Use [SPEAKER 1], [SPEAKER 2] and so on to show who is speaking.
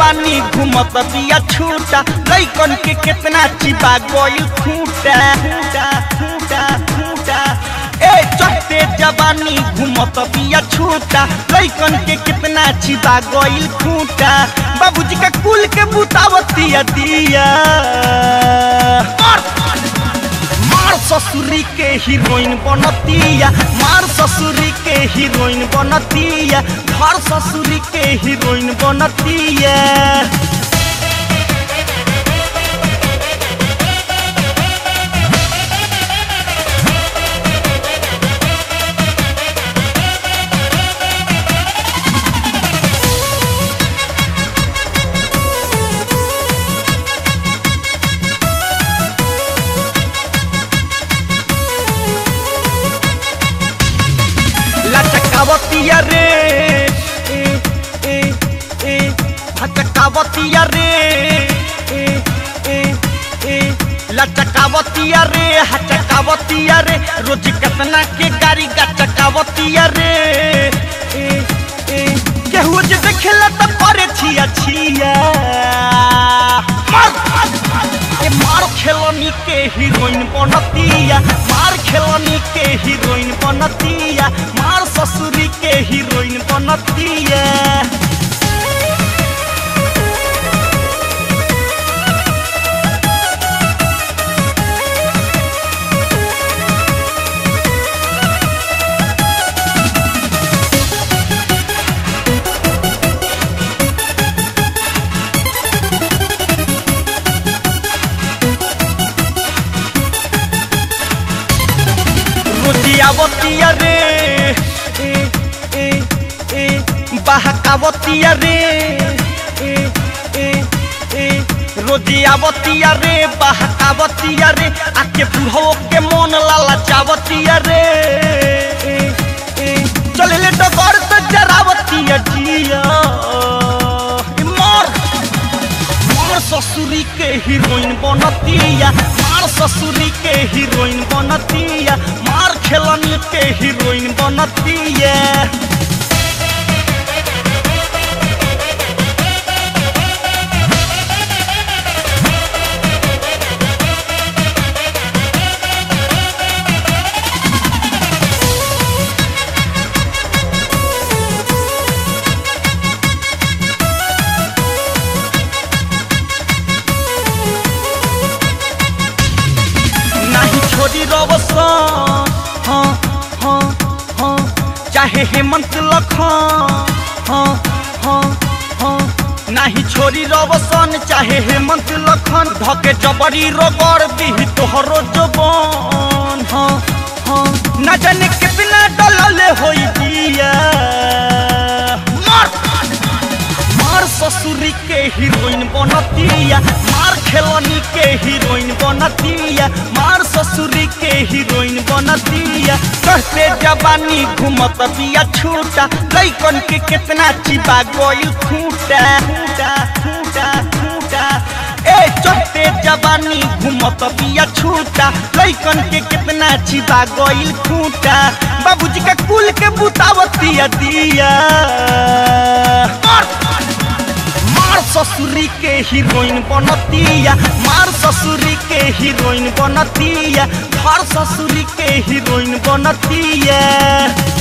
[SPEAKER 1] जवानी घूमत बिया छूटा लैकन के कितना चिपा गइल खूटा खूटा खूटा खूटा ए चढ़ते जवानी घूमत बिया छूटा लैकन के कितना चिपा गइल खूटा बाबूजी का कुल के बुतावतिया दिया मार मार ससुरी के हीरोइन बनतिया मार ससुरी के हीरोइन बनतिया घर ससुरी के हीरोइन बनतिया लचकावतिया रे ए ए ए हचकावतिया रे ए ए ए लचकावतिया रे हचकावतिया रे रोज कितना के गाड़ी गचकावतिया रे ए ए केहू जे देखेला त करे छिया छिया मार ए मार खेलनी के हीरोइन बनतिया मार खेलनी के हीरोइन बनतिया मार ससुरी के हीरोइन बनतिया रोजियावतिया रे ए ए ए बहकावतिया रे ए ए ए रोजियावतिया रे बहकावतिया रे आके बुढ़ो के मन लाला चावतिया रे ए ए चले ले डगर से जरावतिया जिया ए मार मार ससुरी के हीरोइन बनतिया मार ससुरी के हीरोइन बनतिया मार खेलनी के हीरोइन बनतिया नाही छोड़ी रवसन हाँ हाँ हाँ चाहे हेमंत लखन हाँ हाँ हाँ नाही छोड़ी रवसन चाहे हेमंत लखन धके जबरी रगड़ दी तोहरो जबन हाँ हाँ न जाने कितना डलले होई दिया मार मार ससुरी के हीरोइन बनतिया मार खेलनी के हीरोइन बनतिया मार ससुरी के हीरोइन बनतिया कहते जवानी घूमत बिया छूटा लैकन के कितना चिपा गइल खूटा खूटा खूटा खूटा ए चढ़ते जवानी घूमत बिया छूटा लैकन के कितना चिपा गइल खूटा बाबूजी का कुल के बुतावतिया दिया मार मार ससुरी के हीरोइन बनतिया मार ससुरी के हीरोइन बनतिया घर ससुरी के हीरोइन बनतिया